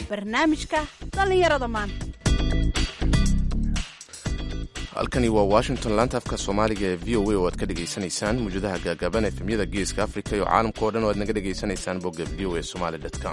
barnaamijka dhallinyarada maanta halkani waa washington laanta afka soomaaliga ee v o a oo aad ka dhegaysanaysaan muujadaha gaagaaban efemyada geeska afrika iyo caalamka o dhan oo aad naga dhegaysanaysaan bogga v o a somaly com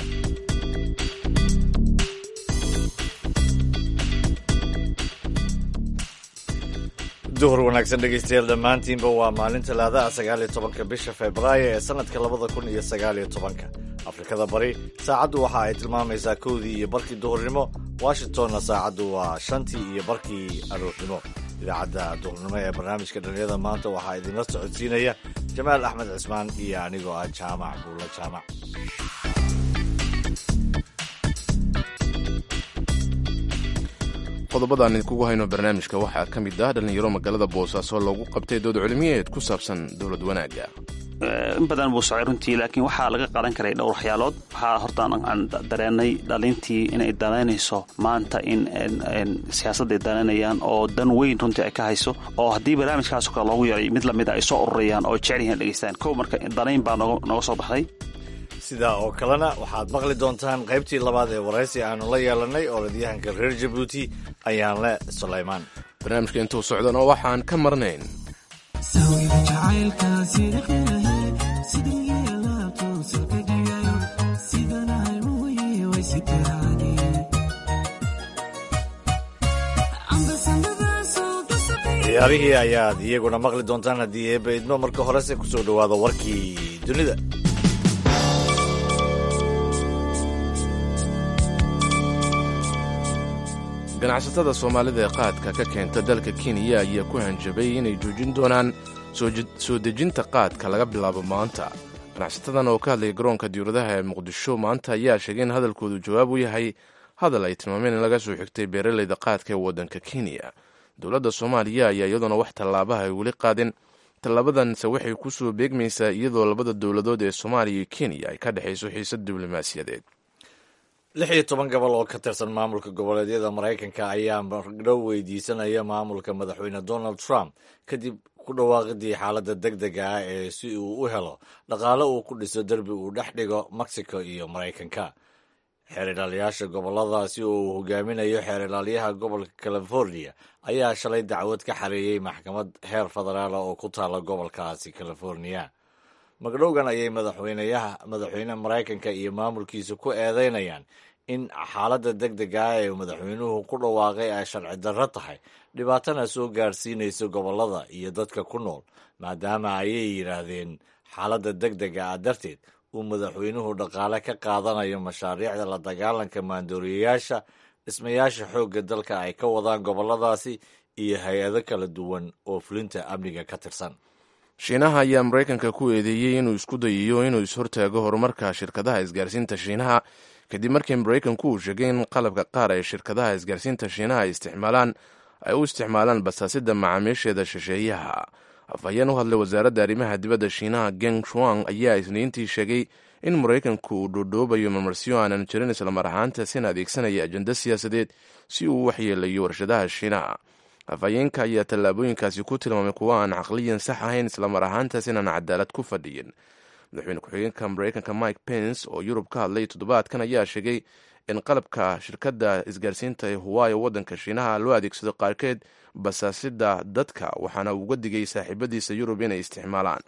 duhur wanaagsan dhegaystayaal dhammaantiinba waa maalin talaadaha sagaaliyo tobanka bisha februaayo ee sannadka labada kun iyo sagaaliyo tobanka afrikada bari saacaddu waxa ay tilmaamaysaa kowdii iyo barkii duhurnimo washingtonna saacaddu waa shantii iyo barkii aroornimo idaacadda duhurnimo ee barnaamijka dhallinyada maanta waxaa idinla socodsiinaya jamaal axmed cismaan iyo anigoo ah jaamac buulla jaamac qodobadaan idinkugu hayno barnaamijka waxaa ka mid ah dhallinyaro magaalada boosaaso loogu qabtay dood cilmiyeed ku saabsan dowlad wanaagga in badan buu socay runtii laakiin waxaa laga qadan karay dhowr waxyaalood waxaa horta aan dareenay dhalintii inay danaynayso maanta in siyaasadday danaynayaan oo dan weyn runtii ay ka hayso oo haddii barnaamijkaasoo kale loogu yaray mid lamid a ay soo ururayaan oo jecel yihiin dhegeystaan kow marka danayn baa nooga soo baxday sidaa oo kalena waxaad maqli doontaan qaybtii labaad ee waraysi aanu la yeelanay orodyahanka reer jabuuti ayaanle sulaymaan barnaamijka intuu socdana waxaan ka marnayn ciyaarihii ayaad iyaguna maqli doontaan haddii eebba idmo marka horese ku soo dhowaada warkii dunida ganacsatada soomaalida ee qaadka ka keenta dalka kenya ayaa ku hanjabay inay joojin doonaan soo dejinta qaadka laga bilaabo maanta ganacsatadan oo ka hadlaya garoonka diyauradaha ee muqdisho maanta ayaa sheegay in hadalkoodu jawaab u yahay hadal ay tilmaameen in laga soo xigtay beeralayda qaadka ee waddanka kenya dowladda soomaaliya ayaa iyadoona wax tallaabaha ay weli qaadin tallaabadanse waxay ku soo beegmaysaa iyadoo labada dowladood ee soomaaliya iyo kenya ay ka dhexayso xiisad diblomaasiyadeed lix iyo toban gobol oo ka tirsan maamulka goboleedyada maraykanka ayaa mardhow weydiisanaya maamulka madaxweyne donald trump kadib ku dhawaaqidii xaaladda deg dega ah ee si uu u helo dhaqaale uu ku dhiso derbi uu dhex dhigo mexico iyo maraykanka xeer ilaaliyaasha goboladaasi oo uu hogaaminayo xeer ilaalyaha gobolka california ayaa shalay dacwad ka xareeyey maxkamad heer federaala oo ku taala gobolkaasi california magdhowgan ayay madaxweynayaha madaxweyne maraykanka iyo maamulkiisa ku eedeynayaan in xaaladda deg dega ah ee madaxweynuhu ku dhawaaqay ay sharci darro tahay dhibaatana soo gaarsiinaysa gobollada iyo dadka ku nool maadaama ayay yidhaahdeen xaaladda deg dega ah darteed uu madaxweynuhu dhaqaale ka qaadanayo mashaariicda la dagaalanka maandooriyayaasha dhismayaasha xoogga dalka ay ka wadaan gobolladaasi iyo hay-ado kala duwan oo fulinta amniga ka tirsan shiinaha ayaa maraykanka ku eedeeyey inuu isku dayayo inuu is-hortaago horumarka shirkadaha isgaarsiinta shiinaha kadib markii maraykanku uu sheegay in qalabka qaar ee shirkadaha isgaarsiinta shiinaha ay isticmaalaan ay u isticmaalaan basaasida macaamiisheeda shisheeyaha afhayeen u hadlay wasaaradda arrimaha dibadda shiinaha geng shuang ayaa isniintii sheegay in maraykanku uu dhoodhoobayo marmarsiyo aanan jirin islamar ahaantaasina adeegsanaya ajenda siyaasadeed si uu u waxyeelayo warshadaha shiinaha afhayeenka ayaa tallaabooyinkaasi ku tilmaamay kuwo aan caqliyan sax ahayn islamar ahaantaas inaan cadaalad ku fadhiyin madaxweyne ku-xigeenka maraykanka mike pence oo yurub ka hadlay toddobaadkan ayaa sheegay in qalabka shirkadda isgaarsiinta ee huwaayo waddanka shiinaha loo adeegsado qaarkeed basaasida dadka waxaana uga digay saaxiibadiisa yurub inay isticmaalaan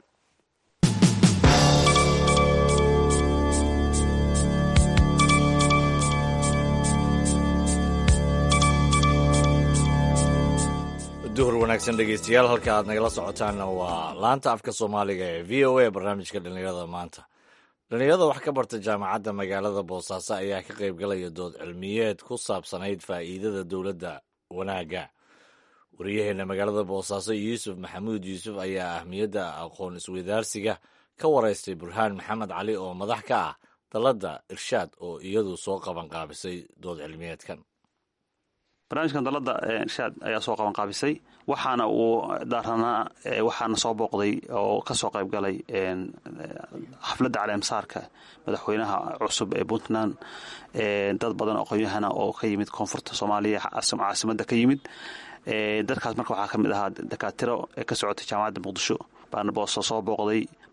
duhur wanaagsan dhegeystayaal halka aad nagala socotaanna waa laanta afka soomaaliga ee v o a barnaamijka dhallinyarada maanta dhallinyarada wax ka barta jaamacadda magaalada boosaaso ayaa ka qaybgalaya dood cilmiyeed ku saabsanayd faa'iidada dowladda wanaagga wariyaheenna magaalada boosaaso yuusuf maxamuud yuusuf ayaa ahmiyadda aqoon isweydaarsiga ka waraystay burhaan maxamed cali oo madax ka ah dalladda irshaad oo iyadu soo qaban qaabisay dood cilmiyeedkan barnaamijkan dalladda irshaad ayaa soo qaban qaabisay waxaana uu daaranaa waxaana soo booqday oo ka soo qayb galay xafladda caleemsaarka madaxweynaha cusub ee puntland dad badan oo qoyahana oo ka yimid koonfurta soomaaliya caasimadda ka yimid dadkaas marka waxaa ka mid ahaa dakaatiro ee ka socotay jaamacadda muqdisho baana booso soo booqday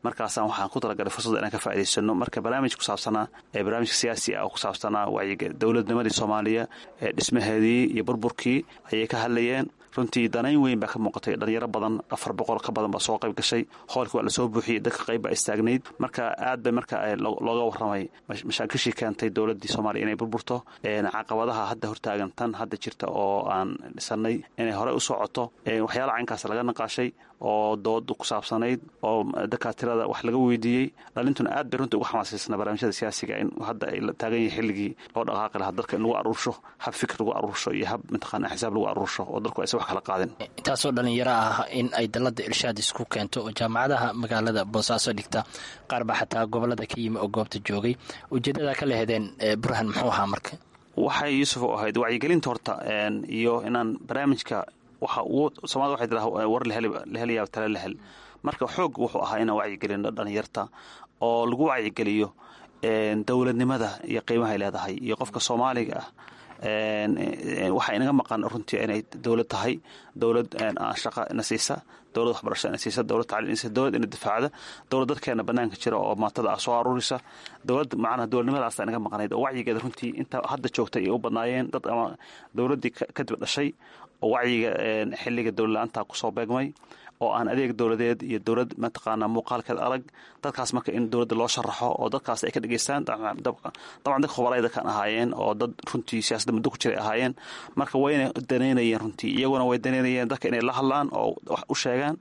markaasaan waxaan ku talagalay fursadda inaan ka faa'idaysano marka barnaamij ku saabsanaa ee barnaamijka siyaasi ah oo ku saabsanaa wacyiga dowladnimadii soomaaliya ee dhismaheedii iyo burburkii ayay ka hadlayeen runtii danayn weyn baa ka muuqatay dhalinyaro badan afar boqol ka badan baa soo qayb gashay hoolkii waa lasoo buuxiyey dadka qayb baa istaagnayd marka aad bay marka looga warramay mashaakishii keentay dowladdii soomaaliya inay burburto caqabadaha hadda hortaagan tan hadda jirta oo aan dhisanay inay horey u socoto waxyaala caynkaas laga naqaashay oo dooda ku saabsanayd oo dakaatirada wax laga weydiiyey dhalintuna aad bay runtii uga xamaasaysanaa barnaamijyada siyaasiga in hadda ay la taagan yahay xilligii loo dhaqaaqi lahaa dalka in lagu aruursho hab fikir lagu aruursho iyo hab mataqaana xisaab lagu aruursho oo dalku aysan wax kala qaadin intaasoo dhalinyaro ah in ay dalada irshaad isku keento oo jaamacadaha magaalada boosaaso dhigta qaar baa xataa gobolada ka yimi oo goobta joogay ujeedada ka lehedeen burhan muxuu ahaa marka waxay yuusuf u ahayd wacyigelinta horta iyo inaan barnaamijka waxa uu soomaalida waxay tiraa war lahelayaa tale lahel marka xoog wuxuu ahaa inaan wacyigelino dhalinyarta oo lagu wacyigeliyo dowladnimada iyo qiimahay leedahay iyo qofka soomaaliga ah waxaa inaga maqan runtii inay dowlad tahay dowlad shaqa ina siisa dowlad waxbarasho ina siisa dowlad tacliin siisa dowlad ina difaacda dowlad dadkeena banaanka jira oo maatada ah soo aruurisa dowlad macnaha dowladnimadaasa inaga maqnayd oo wacyigeeda runtii inta hadda joogtay ay u badnaayeen dad ama dowladdii kadib dhashay oo wacyiga xilliga dowladla-aanta kusoo beegmay oo aan adeeg dowladeed iyo dowlad mataqaana muuqaalkeed adag dadkaas marka in dowladda loo sharaxo oo dadkaas ay ka dhegeystaan dabcan dadka khubarayda kan ahaayeen oo dad runtii siyaasadda muddo ku jiray ahaayeen marka wayna danaynayeen runtii iyaguna way danaynayeen dadka inay la hadlaan oo wax u sheegaan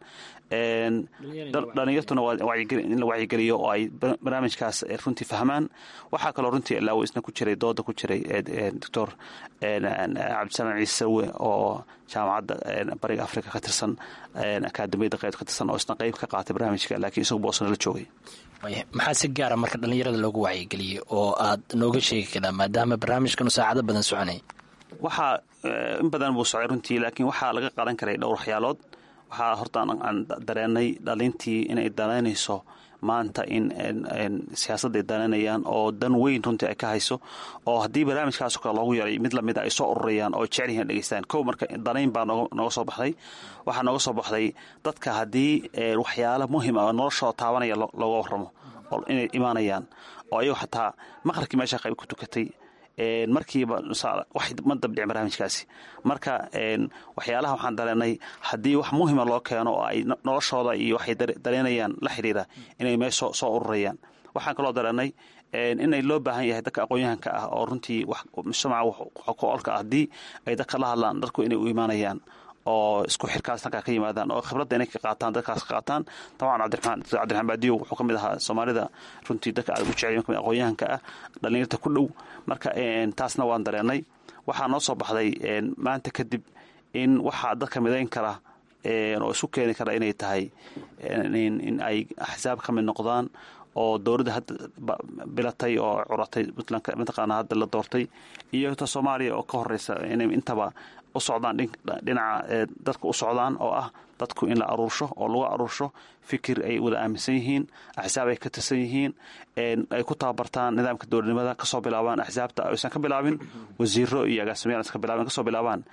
dhalinyartuna in la wacyigeliyo oo ay barnaamijkaas runtii fahmaan waxaa kaloo runtii ilaawo isna ku jiray dooda ku jiray doctor cabdisalaam ciise sarwe oo jaamacadda bariga africa ka tirsan akaadamiyadda qeyb ka tirsan oo isna qeyb ka qaatay barnaamijka laakiin isagu boosna la joogay maxaa si gaara marka dhalinyarada loogu wacyigeliyey oo aad nooga sheegi karaa maadaama barnaamijkanu saacado badan soconay waxaa in badan buu socay runtii laakiin waxaa laga qadan karay dhowr waxyaalood waxaa horta aan dareenay dhalintii inay danaynayso maanta in siyaasadda ay danaynayaan oo dan weyn runtii ay ka hayso oo haddii barnaamijkaas kale loogu yaray mid lamida ay soo ururayaan oo jecel yihiin dhegeystaan kow marka danayn baa nooga soo baxday waxaa nooga soo baxday dadka haddii waxyaala muhim ah oo noloshooda taabanaya looga warramo oo inay imaanayaan oo ayagoo xataa maqrabkii meesha qayb ku tukatay markiiba wax ma dabdhicin barnaamijkaasi marka waxyaalaha waxaan dareenay haddii wax muhima loo keeno oo ay noloshooda iyo waxay dareenayaan la xidhiira inay meesh soo ururayaan waxaan kaloo dareenay inay loo baahan yahay dadka aqoon-yahanka ah oo runtii mujtamaca ku olka ah haddii ay dadka la hadlaan dadku inay u imaanayaan oo isku xirkaas halkaa ka yimaadaan oo khibradda inay ka qaataan dadkaas ka qaataan dabcan cabdiraxmaan cabdiraxmaan baadiyo wuxuu ka mid ahaa soomaalida runtii dadka aad ugu jecel kamid aqoon-yahanka ah dhalinyarta ku dhow marka taasna waan dareenay waxaa noo soo baxday maanta kadib in waxaa dadka midayn kara oo isu keeni kara inay tahay in ay axsaab ka mid noqdaan oo dowladda hadda bilatay oo curatay puntland mataqaana hadda la doortay iyo ta soomaaliya oo ka horeysa inay intaba u socdaan dhinaca dadka u socdaan oo ah dadku in la aruursho oo lagu aruursho fikir ay wada aaminsan yihiin axsaab ay ka tirsan yihiin ay ku tababartaan nidaamka dowladnimada kasoo bilaabaan axsaabta aysan ka bilaabin wasiiro iyo agaasimayaal ka bilaabin kasoo bilaabaan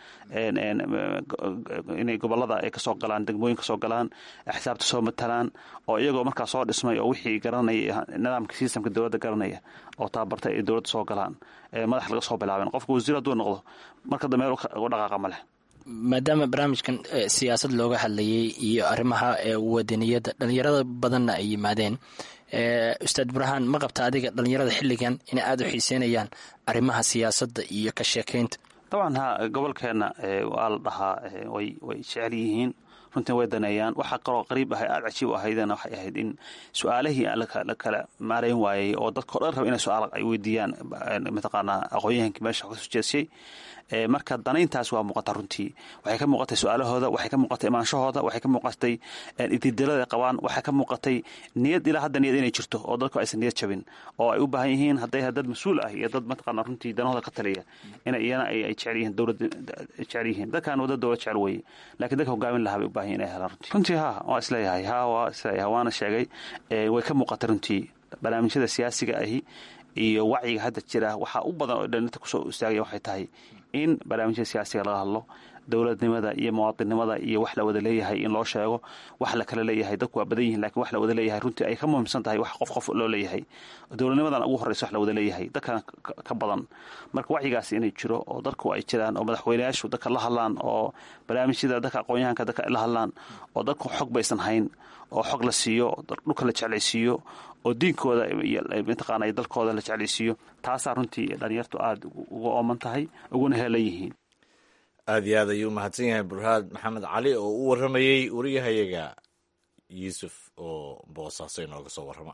inay gobolada ay kasoo galaan degmooyin kasoo galaan axsaabta soo matalaan oo iyagoo markaa soo dhismay oo wixii garanaya nidaamka sistamka dowladda garanaya oo tababartay ay dowladda soo galaan madax laga soo bilaabin qofka wasiir hadduu noqdo marka dambe u dhaqaaqa ma leh maadaama barnaamijkan siyaasad looga hadlayay iyo arrimaha wadaniyadda dhalinyarada badanna ay yimaadeen ustaad burhaan ma qabta adiga dhalinyarada xilligan inay aada u xiiseynayaan arrimaha siyaasadda iyo ka sheekaynta dabcan ha gobolkeenna waa la dhahaa way way jecel yihiin runtii way daneeyaan waxaa kaloo qariib ahay aada cajiib u ahaydena waxay ahayd in su-aalihii la kala maarayn waayey oo dadkao dhan raba inay su-aal ay weydiiyaan mataqaanaa aqoon-yahankii meesha ka soo jeesiyey marka danayntaas waa muuqata runtii waxay ka muuqatay su-aalahooda waxay ka muuqatay imaanshahooda waxay ka muuqatay ididilada qabaan waxay ka muuqatay niyad ilaa hadda niyad inay jirto oo dadku aysan niyad jabin oo ay u baahan yihiin hadday dad mas-uul ah iyo dad mataqaana runtii danahooda ka taliya ina iyana ay jecel yihiin dowlad jecel yihiin dadkan wada dowlad jecel weeye laakiin dadka hogaamin lahaa bay u baahan yihin inay helaan runtii runtii ha waa isleeyahay ha waa isleeyahay waana sheegay way ka muuqatay runtii barnaamijyada siyaasiga ahi iyo wacyiga hadda jira waxaa u badan oo dhalinta kusoo istaagaya waxay tahay in barnaamijyada siyaasiga laga hadlo dowladnimada iyo muwaadinnimada iyo wax la wada leeyahay in loo sheego wax la kala leeyahay dadku waa badan yihin lakin wax la wada leeyahay runtii ay ka muhiimsan tahay wax qof qof loo leeyahay dowladnimadan ugu horreysa wax la wada leeyahay dadkan ka badan marka wacyigaasi inay jiro oo dadku ay jiraan oo madaxweyneyaashu dadka la hadlaan oo barnaamijyada dadka aqoon-yahanka dadka la hadlaan oo dadku xog baysan hayn oo xog la siiyo dhulka la jeclaysiiyo oo diinkooda mataqaana dalkooda la jeclaysiiyo taasaa runtii dhalinyartu aada uga ooman tahay uguna heelan yihiin aada iyo aad ayuu umahadsan yahay burhaad maxamed cali oo u warramayey wariyahayaga yuusuf oo boosaaso inooga soo warrama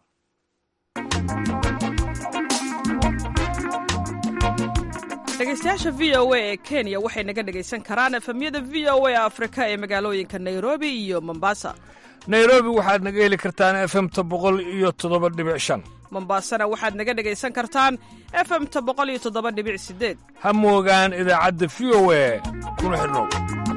dhegeystayaasha v o a ee kenya waxay naga dhegaysan karaan efemyada v o a afrika ee magaalooyinka nairobi iyo mombasa nairobi waxaad naga heli kartaan efemta boqol iyo toddoba dhibic shan mombasana waxaad naga dhegaysan kartaan efemta boqol iyo toddoba dhibic sideed ha moogaan idaacadda v o a kuna xidhnow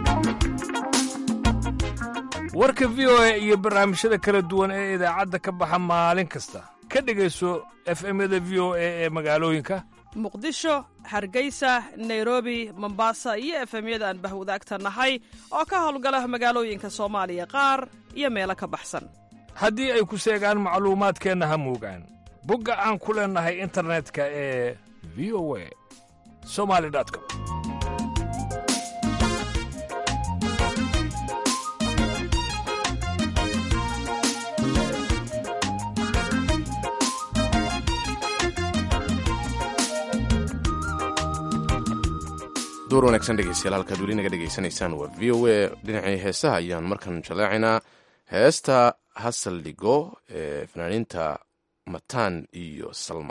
warka v o a iyo barnaamijyada kala duwan ee idaacadda ka baxa maalin kasta ka dhegayso efemyada v o a ee magaalooyinka muqdisho hargeysa nairobi mombasa iyo efemyada aan bahwadaagta nahay oo ka howlgala magaalooyinka soomaaliya qaar iyo meelo ka baxsan haddii ay ku seegaan macluumaadkeenna ha moogaan bogga aan ku leennahay internetka ee v o a somali com door wanaagsan dhegeystayaal halkaad weli naga dhegaysanaysaan waa v o a dhinacii heesaha ayaan markan jallaacinaa heesta hasal dhigo ee fanaaniinta mataan iyo salma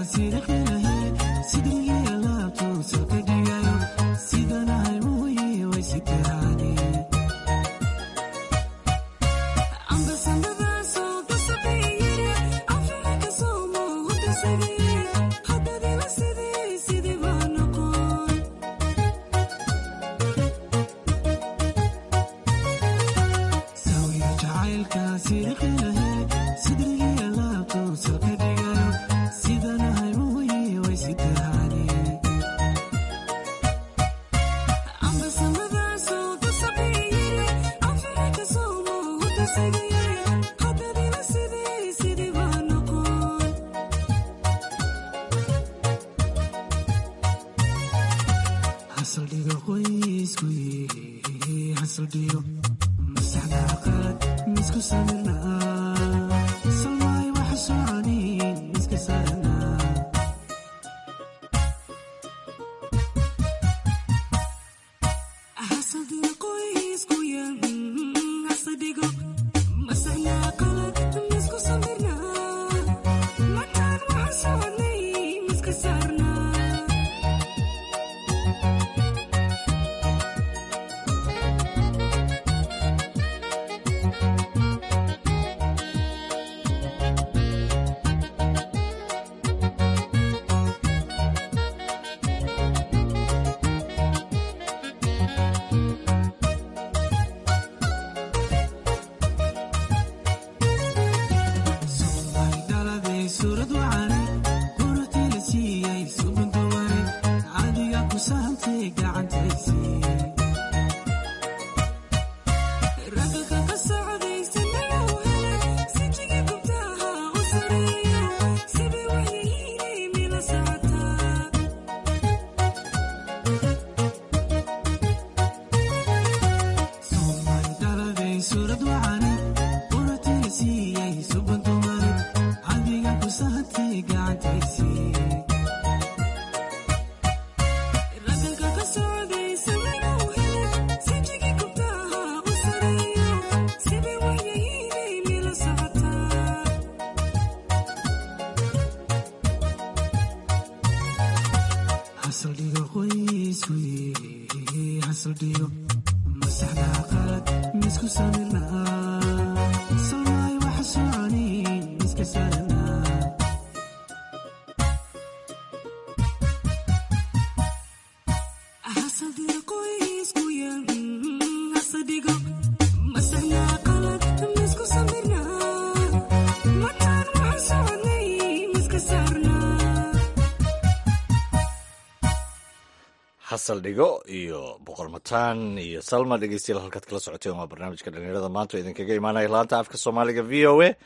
xasal dhigo iyo boqor mataan iyo salma dhegeystayaal halkaad kala socoteen waa barnaamijka dhalinyarada maanta oo idinkaga imaanaya laanta afka soomaaliga v o a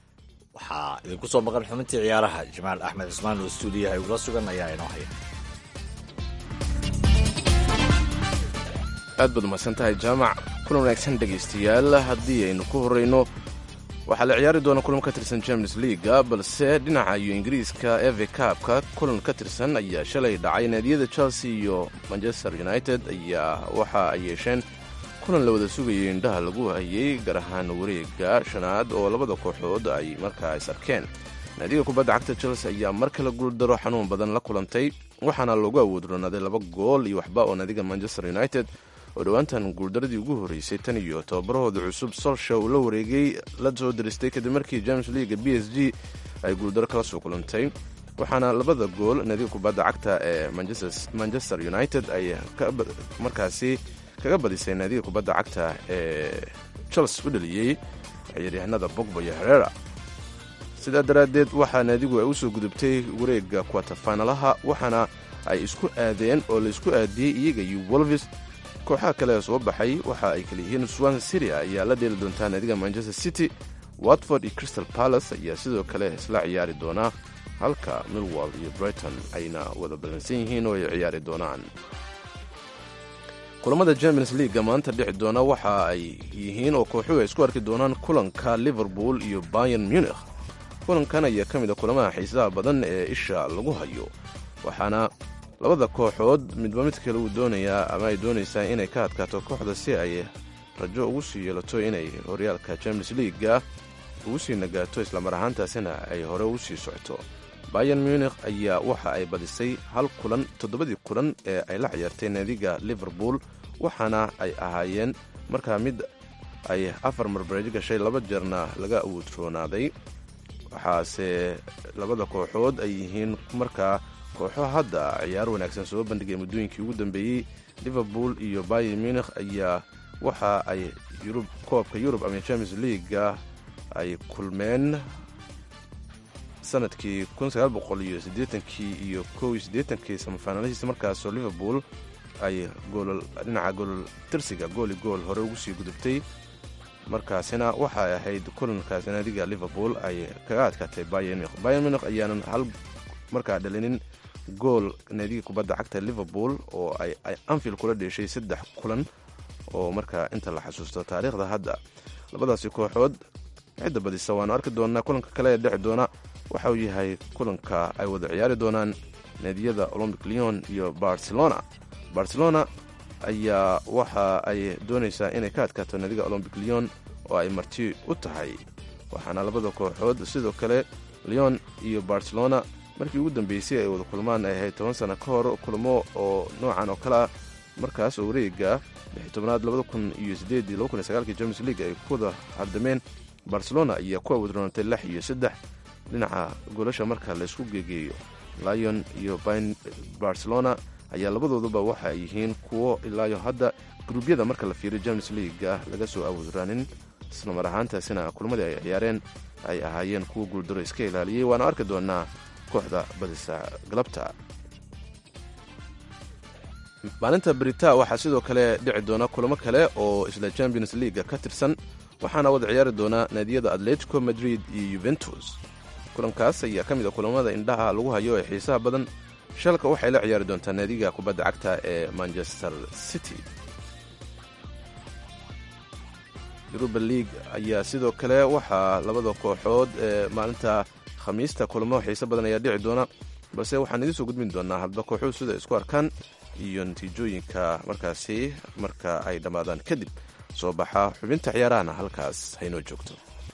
waxaa idinku soo maqan xubintii ciyaaraha jamaal axmed cismaan oo stuudiyaha igula sugan ayaa inoo haya aad baad umahadsan tahay jaamac kulan wanaagsan dhegaystayaal haddii aynu ku horrayno waxaa la ciyaari doona kulan ka tirsan champions leaga balse dhinaca iyo ingiriiska eve kaabka kulan ka tirsan ayaa shalay dhacay naadiyada chelsea iyo manchester united ayaa waxa ay yeesheen kulan la wada sugayay indhaha lagu hayay gaar ahaan wareega shanaad oo labada kooxood ay markaa is arkeen naadiga kubadda cagta chelsea ayaa mar kale guuldaro xanuun badan la kulantay waxaana loogu awoodronaaday laba gool iyo waxba oo naadiga manchester united oo dhowaantan guuldaradii ugu horreysay tan iyo tobabarahooda cusub solsha uu la wareegay la soo diristay kadib markii james leaga b s g ay guuldaro kala soo kulantay waxaana labada gool naadiga kubadda cagta ee manchester united ay markaasi kaga badisay naadiga kubadda cagta ee chelsea u dhaliyey ciyaaryahanada bogba iyo herera sidaa daraaddeed waxaa naadigu ay u soo gudubtay wareegga kwatafinalaha waxaana ay isku aadeen oo la isku aadiyey iyaga iyo wolvis kooxaha kale ee soo baxay waxa ay kala yihiin swan city ayaa la dheeli doontaa naadiga manchester city watford iyo crystal palace ayaa sidoo kale isla ciyaari doonaa halka milwall iyo brighton ayna wada ballansan yihiin oo ay ciyaari doonaan kulamada champions leaga maanta dhici doona waxa ay yihiin oo kooxuhu ay isku arki doonaan kulanka liverpool iyo bayan munich kulankan ayaa ka mid a kulamaha xiisaha badan ee isha lagu hayo waxaana labada kooxood midba mid kale uu doonayaa ama ay doonaysaa inay ka adkaato kooxda si ay rajo ugu sii yeelato inay horyaalka champions leaga ugu sii nagaato islamar ahaantaasina ay hore ugu sii socoto bayan munikh ayaa waxa ay badisay hal kulan toddobadii kulan ee ay la ciyaartay naadiga liverpool waxaana ay ahaayeen markaa mid ay afar marbareejo gashay laba jeerna laga awoodroonaaday waxaase labada kooxood ay yihiin markaa kooxo hadda ciyaaro wanaagsan soo bandhigay muddooyinkii ugu dambeeyey liverpool iyo bayan munikh ayaa waxa ay yurub koobka yurub ama champions leaga ay kulmeen sanadkii kii iyo kii samafaanalihiisa markaasoo liverpool ay dhinaca goolol tirsiga gooli gool hore ugu sii gudubtay markaasina waxay ahayd kulankaas naadiga liverpool ay kaga adkaatay bayan munikh bayan munikh ayaanan hal markaa dhalinin gool naadiga kubadda cagta liverpool oo ay anfield kula dheeshay saddex kulan oo markaa inta la xasuusto taariikhda hadda labadaasi kooxood cidda badisa waanu arki doonaa kulanka kale ee dhexi doona waxa uu yahay kulanka ay wada ciyaari doonaan naadiyada olombic leon iyo barcelona barcelona ayaa waxa ay doonaysaa inay ka adkaato naadiga olombic leon oo ay marti u tahay waxaana labada kooxood sidoo kale leon iyo barcelona markii ugu dambeysay ay wada kulmaan ay ahayd toban sano ka hor kulmo oo noocan oo kale ah markaas oo wareega tobnaad champions league ay ku wada hardameen barcelona ayaa ku awoodroonatay lix iyo saddex dhinaca goolasha marka laysku geegeeyo lion iyo barcelona ayaa labadooduba waxa ay yihiin kuwo ilaayo hadda gruubyada marka la fiiriyo champions leaguea laga soo awoodraanin isla mar ahaantaasina kulmadii ay ciyaareen ay ahaayeen kuwa guuldaro iska ilaaliyey waana arki doonaa kooxda badisa galabta maalinta brita waxaa sidoo kale dhici doona kulamo kale oo isla champions leaga ka tirsan waxaana wada ciyaari doona naadiyada atletico madrid iyo yuventus kulankaas ayaa ka mid a kulamada indhaha lagu hayo ee xiisaha badan shalka waxay la ciyaari doontaa naadiga kubadda cagta ee manchester city yuruba league ayaa sidoo kale waxaa labada kooxood ee maalinta khamiista kulamo xiise badan ayaa dhici doona balse waxaan idiin soo gudbin doonaa hadba kooxuhu sida isku arkaan iyo natiijooyinka markaasi marka ay dhammaadaan kadib soo baxa xubinta ciyaarahana halkaas haynoo joogto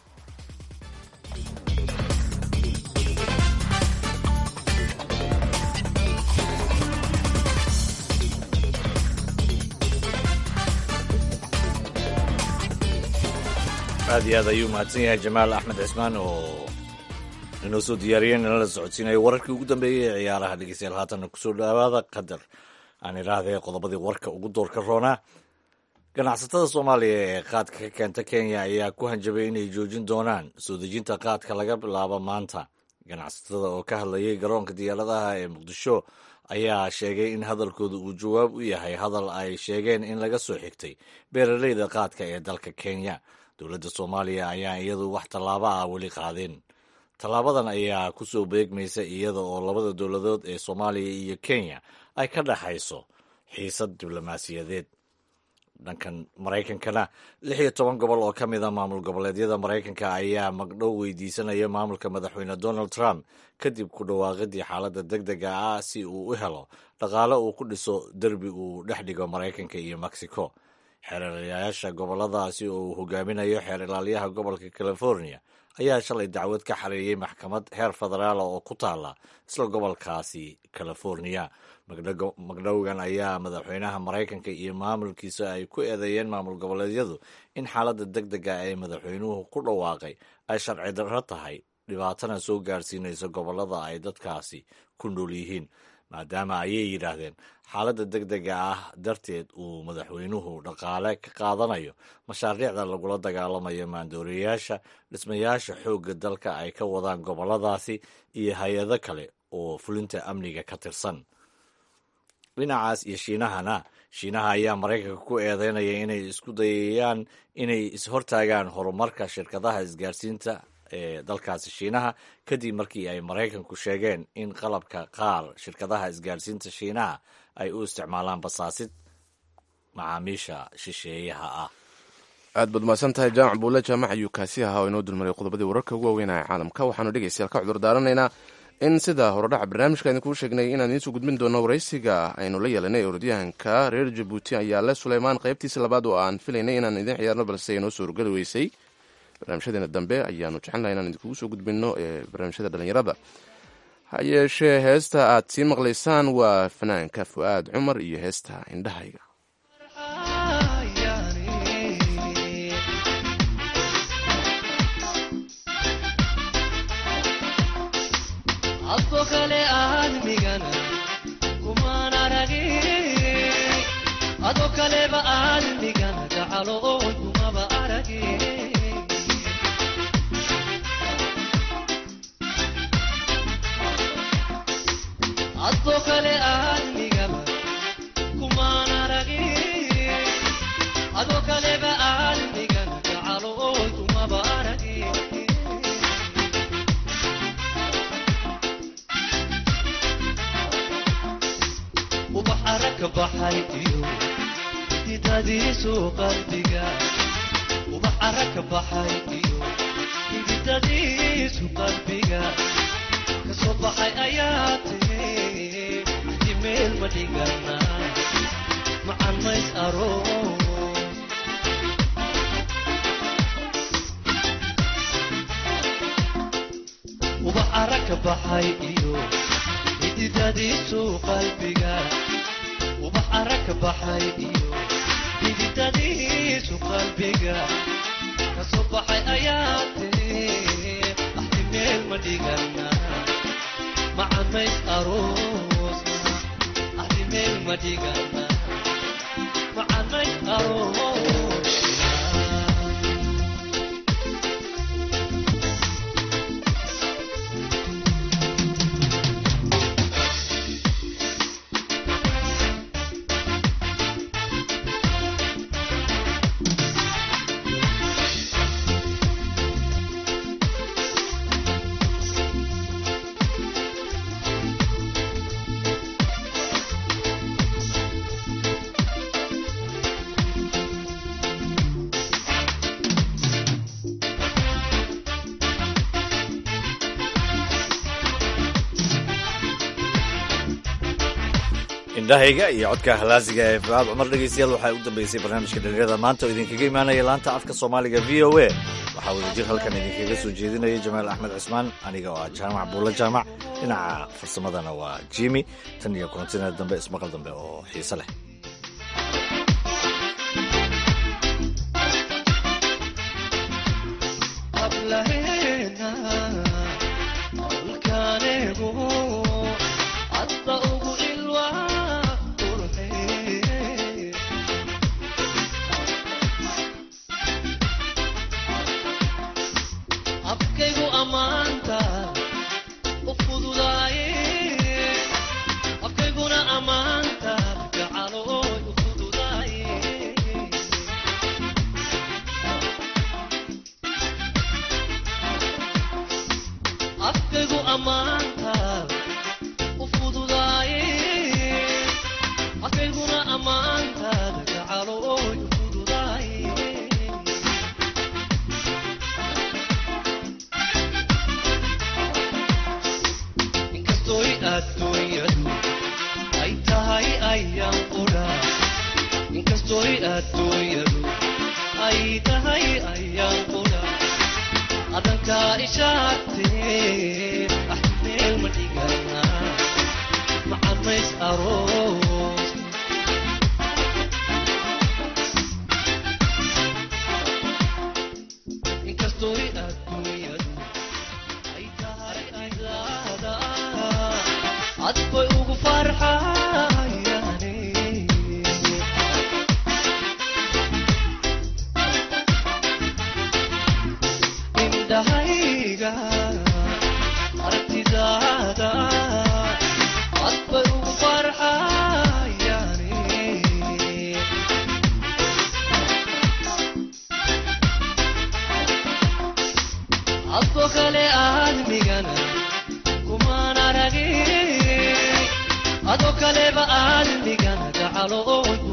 aad iyo aad ayuu mahadsan yahay jamaal axmed cismaan oo inoo soo diyaariyey nala socodsiinayo wararkii ugu dambeeyey ee ciyaaraha dhegeystayaal haatanna kusoo dhawaada qadar aan idhaahdee qodobadii warka ugu doorka roonaa ganacsatada soomaaliya ee qaadka ka keenta kenya ayaa ku hanjabay inay joojin doonaan soo dejinta qaadka laga bilaabo maanta ganacsatada oo ka hadlayay garoonka diyaaradaha ee muqdisho ayaa sheegay in hadalkooda uu jawaab u yahay hadal ay sheegeen in laga soo xigtay beeraleyda qaadka ee dalka kenya dowladda soomaaliya ayaa iyadu wax tallaabo ah weli qaadeen tallaabadan ayaa ku soo beegmaysa iyada oo labada dowladood ee soomaaliya iyo kenya ay ka dhexayso xiisad diblomaasiyadeed dhankan maraykankana lix iyo toban gobol oo ka mid a maamul goboleedyada maraykanka ayaa magdhow weydiisanaya maamulka madaxweyne donald trump kadib ku dhawaaqidii xaaladda deg dega ah si uu u helo dhaqaale uu ku dhiso derbi uu dhex dhigo maraykanka iyo mexico xeeralayaasha goboladaasi oo uu hogaaminayo xeer ilaalyaha gobolka california ayaa shalay dacwad ka xareeyey maxkamad heer federaala oo ku taala isla gobolkaasi california magdhowgan ayaa madaxweynaha maraykanka iyo maamulkiisa ay ku eedeeyeen maamul goboleedyadu in xaaladda deg dega ee madaxweynuhu ku dhawaaqay ay sharci darro tahay dhibaatana soo gaarsiinaysa gobolada ay dadkaasi ku nool yihiin maadaama ayay yidhaahdeen xaaladda deg dega ah darteed uu madaxweynuhu dhaqaale ka qaadanayo mashaariicda lagula dagaalamayo maandooreyaasha dhismayaasha xoogga dalka ay ka wadaan goboladaasi iyo hay-ado kale oo fulinta amniga ka tirsan dhinacaas iyo shiinahana shiinaha ayaa maraykanka ku eedeynaya inay isku dayayaan inay ishortaagaan horumarka shirkadaha isgaarsiinta ee dalkaasi shiinaha kadib markii ay maraykanku sheegeen in qalabka qaar shirkadaha isgaarsiinta shiinaha ay u isticmaalaan basaasid macaamiisha shisheeyaha ah aad baad mahadsan tahay jaamac buulle jaamac ayuu kaasi ahaa oo inoo dulmaray qodobadii wararka ugu waaweynaya caalamka waxaanu dhegeystayaal ka cudur daaranaynaa in sida horodhaca barnaamijka idinkuu sheegnay inaan idiin soo gudbin doono waraysiga aynu la yeelanay orodyahanka reer jabuuti ayaa le suleymaan qaybtiisa labaad oo aan filaynay inaan idiin ciyaarno balse inoo soo horgeli weysay barnaamijyadeena dambe ayaanu jecelnaha inaan idinkugu soo gudbinno ee barnaamijyada dhallinyarada ha yeeshee heesta aad sii maqlaysaan waa fanaanka fu'aad cumar iyo heesta indhahayga adko kale aadmigana kumaan aragin ado kaleba aadmigana gacalo oon kumaba aragin adko kale aadmigaba kumaan aragin ado kaleba aadmigana gacalo oon kumaba aragin ubax aragka baxay iyo hididadiisu qalbiga ubax aragka baxay iyo hididadiisu qalbiga kasoo baxay ayaa tiri axdi meel ma dhigana macan mays aroos ubax aragka baxay iyo hididadiisu qalbiga ubax aragka baxay iyo hididadiisu qalbiga kasoo baxay ayaa tiri axdi meel ma dhigana macamays aroosna axdi meel ma dhigana macamays aroosna indhahayga iyo codka halaasiga ee fuaad cumar dhegeystayaal waxaa u dambeysay barnaamijka dhalinyarada maanta oo idinkaga imaanaya laanta afka soomaaliga v o a waxaa wadajir halkan idinkaga soo jeedinaya jamaal axmed cismaan aniga oo ah jaamac buulla jaamac dhinaca farsamadana waa jimi tan iyo kulantina dambe ismaqal dambe oo xiise leh hablaheena halkaanigu hadda ugu ilwaa qurxee afkaygu ammaanta u fududaaye afkayguna ammaanta gacalooy u fududaaye afkaygu ammaanta u fududaaye afkayguna ammaantaada gacalooy u fududaaye inkastoy adduunyadu ay tahay ayaan qudha inkastoy adduunyadu ay tahay ayaan qudha adankaa ishaagtee ah meel ma dhigana macamays aroos inkastoy adduunyadu ay tahay aydaada adbay ugu farxayaane indhahayga aragtidaada adbay ugu farxayaane adko kale aadmigana kumaan aragin ado kaleba aadmigana gacalo oon